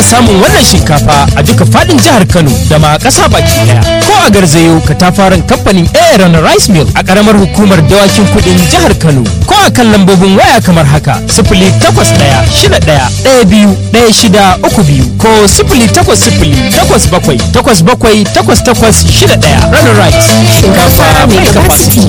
ana samun wannan shinkafa a duka fadin jihar Kano da ma ƙasa baki daya. Ko a garzayo katafaren kamfanin Aaron Rice Mill a ƙaramar hukumar dawakin kuɗin jihar Kano. Ko a kan lambobin waya kamar haka sifili takwas ɗaya shida ɗaya ɗaya biyu ɗaya shida uku biyu ko sifili takwas sifili takwas bakwai takwas bakwai takwas takwas shida ɗaya. Runner Rice shinkafa mai capacity.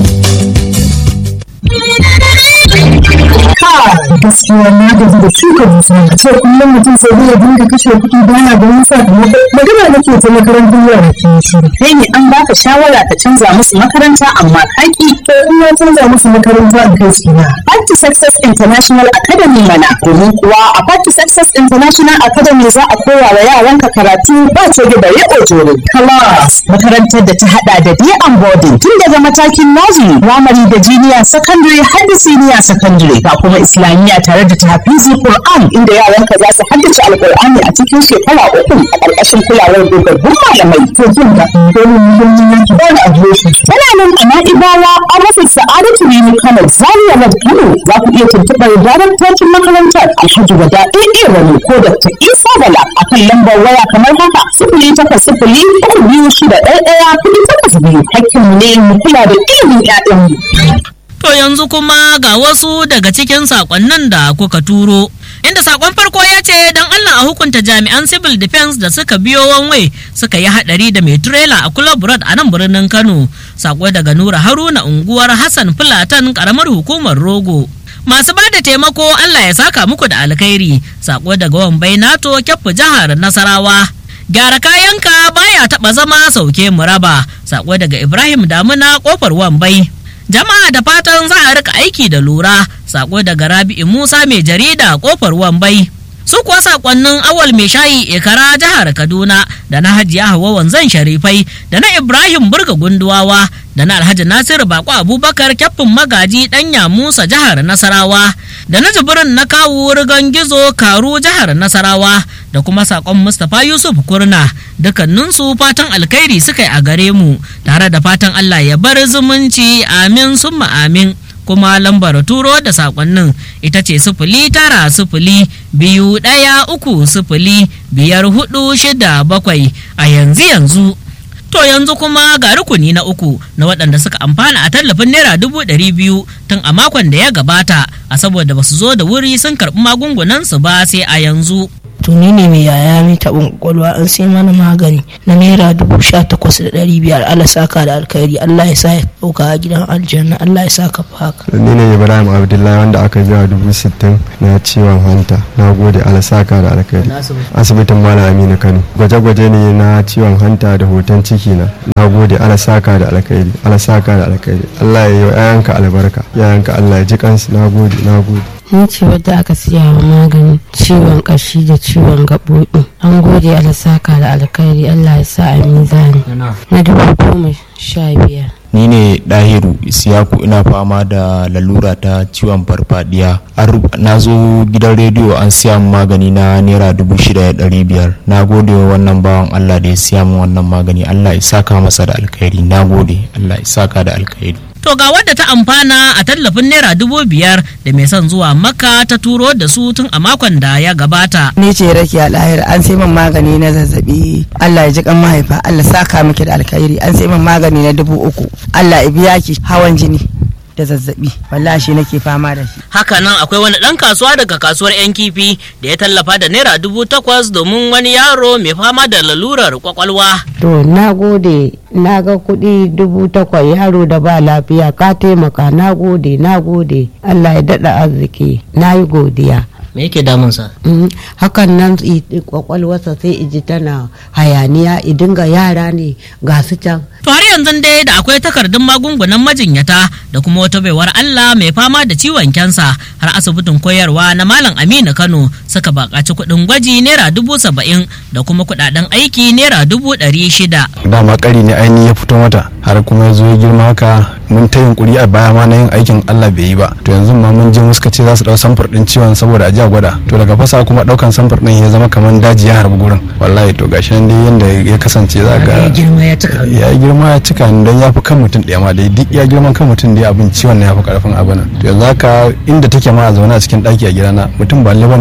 gaskiya na gaji da shuka dusa a ce kullum mutum sai zai dinga kashe kuɗi bana da wani sakamako magana nake ta makarantar yara ke shi kai ne an baka shawara ka canza musu makaranta amma kaki to in na canza musu makaranta a kai su na Party Success International Academy mana domin kuwa a Party Success International Academy za a koya wa yaranka karatu ba ce da bare ojoro class makarantar da ta hada da day and boarding tun daga matakin nursery primary da junior secondary har da senior secondary ga kuma islamiyya tare da tahfizi Qur'an inda yaranka za su haddace alqur'ani a cikin shekara uku a ƙarƙashin kulawar dogaggun malamai to jin da dole ne don yin yanki ba da adireshi tana nan a na'ibawa a rufin sa'adatu rini kano zaria road kano za ku iya tuntuɓar daraktocin makarantar alhaji wada ɗaya wani ko dr isa bala a kan lambar waya kamar haka sifili takwas sifili uku biyu shida ɗaya ɗaya kuɗi takwas biyu hakkinmu ne mu kula da ilimin 'ya'yanmu. To yanzu kuma ga wasu daga cikin sakonnin da kuka turo. Inda sakon farko ya ce don Allah a hukunta jami'an civil defense da suka biyo wanwe suka yi hadari da mai trailer a Club Road a nan birnin Kano. Sako daga Nura Haruna unguwar Hassan Fulatan karamar hukumar Rogo. Masu ba da taimako Allah ya saka muku da alkhairi. Sako daga Wambai Nato Kyaffu jihar Nasarawa. Gyara kayanka baya taba zama sauke muraba. Sako daga Ibrahim Damuna kofar Wambai. jama'a da fatan za a rika aiki da lura sako daga rabi'u musa mai jarida kofar wambai su kuwa sakonnin awal mai shayi ikara jihar kaduna da na hajiya hawa wanzan sharifai da na ibrahim burga gunduwawa da na alhaji nasiru bako abubakar kyaffin magaji danya musa jihar nasarawa da na jibirin na kawu rigan gizo karu jihar nasarawa da kuma sakon mustapha yusuf kurna dukkaninsu fatan alkhairi suka yi a gare mu tare da fatan allah ya bar zumunci amin summa amin kuma lambar turo da sakonnin ita ce sifili tara sifili biyu ɗaya uku sifili biyar hudu shida bakwai a yanzu yanzu to yanzu kuma ga rukuni na uku na waɗanda suka amfana a tallafin naira dubu ɗari biyu tun a makon da ya gabata a saboda basu zo da wuri sun karɓi magungunansu ba sai a yanzu tuni ne mai yaya mai taɓin kwakwalwa an sai mana magani na naira dubu sha takwas da ɗari biyar Allah saka da alkhairi Allah ya sa ya ɗauka a gidan aljanna Allah ya sa ka haka. ni ne ibrahim abdullahi wanda aka biya dubu sittin na ciwon hanta na gode Allah saka da alkhairi asibitin malam aminu kano gwaje-gwaje ne na ciwon hanta da hoton ciki na na gode Allah saka da alkhairi Allah saka da alkhairi Allah ya yi wa 'ya'yanka albarka 'ya'yanka Allah ya ji kansu na gode na gode ni ce wadda aka siya wa magani ciwon kashi da ciwon gaɓoɓi an gode alasaka da alkhairi allah ya sa a mizani na dubu goma sha biyar ni ne dahiru isiyaku ina fama da lalura ta ciwon farfadiya na zo gidan rediyo an siya min magani na naira dubu shida da ɗari biyar na gode wa wannan bawan allah da ya siya min wannan magani allah ya saka masa da alkhairi na gode allah ya saka da alkhairi To ga wadda ta amfana a tallafin naira dubu biyar da mai son zuwa makka ta turo da su tun a makon da ya gabata. Ni ce rake a lahira an sai min magani na zazzabi Allah ya ji kan mahaifa Allah saka miki da alkhairi an sai min magani na dubu uku Allah ya biya ki hawan jini. da zazzabi wallahi shi nake fama da shi haka nan akwai wani dan kasuwa daga kasuwar yan kifi da ya tallafa da naira dubu takwas domin wani yaro mai fama da lalurar kwakwalwa to na gode na ga kuɗi dubu takwas yaro da ba lafiya ka taimaka na gode na gode allah ya daɗa arziki na yi godiya me yake damunsa hakan nan kwakwalwarsa sai iji tana hayaniya idinga yara ne ga su can to har yanzu dai da akwai takardun magungunan majinyata da kuma wata baiwar Allah mai fama da ciwon kyansa har asibitin koyarwa na Malam Aminu Kano suka bakaci kuɗin gwaji naira dubu saba'in da kuma kuɗaɗen aiki naira dubu ɗari shida. dama kari ne ainihi ya fito mata har kuma ya zo ya girma haka mun ta yunkuri a baya ma na yin aikin Allah bai yi ba to yanzu ma mun je muska ce za su dau samfur din ciwon saboda a ji a gwada to daga fasa kuma daukan samfur din ya zama kamar daji ya harbi gurin wallahi to gashi nan dai yanda ya kasance za ga ya girma ya cika ya yi girma ya cika ni dan ya fi kan mutum ɗaya ma dai duk ya girman kan mutum dai abin ciwon ne ya fi karfin abin to yanzu haka inda take ma a zaune a cikin ɗaki a gidana mutum ba lalle bane in mutum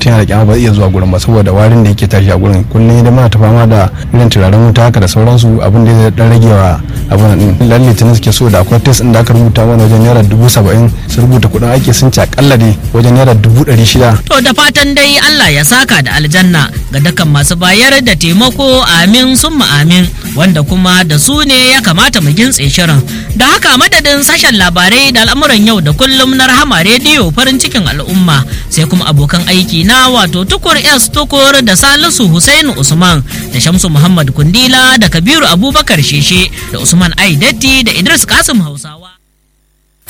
mutum yana kyama ba zai iya zuwa gurin ba saboda warin da yake tashi a gurin kullum da muna ta fama da irin turaren wuta haka da sauransu abin da zai dan rage wa abin din lalle tuni suke so da akwai test din da aka rubuta mana wajen naira dubu saba'in su rubuta kuɗin aiki sun ci akalla dai wajen naira dubu ɗari shida. To da fatan dai Allah ya saka da aljanna ga dukkan masu bayar da taimako amin summa amin wanda kuma da su ne ya kamata mu gintse shirin. Da haka madadin sashen labarai da al'amuran yau da kullum na rahama rediyo farin cikin al'umma sai kuma abokan aiki na wato tukur S tukur da Salisu Hussein Usman da Shamsu Muhammad Kundila da Kabiru Abubakar Sheshe da Usman Aidatti da Idris Kasim Hausawa.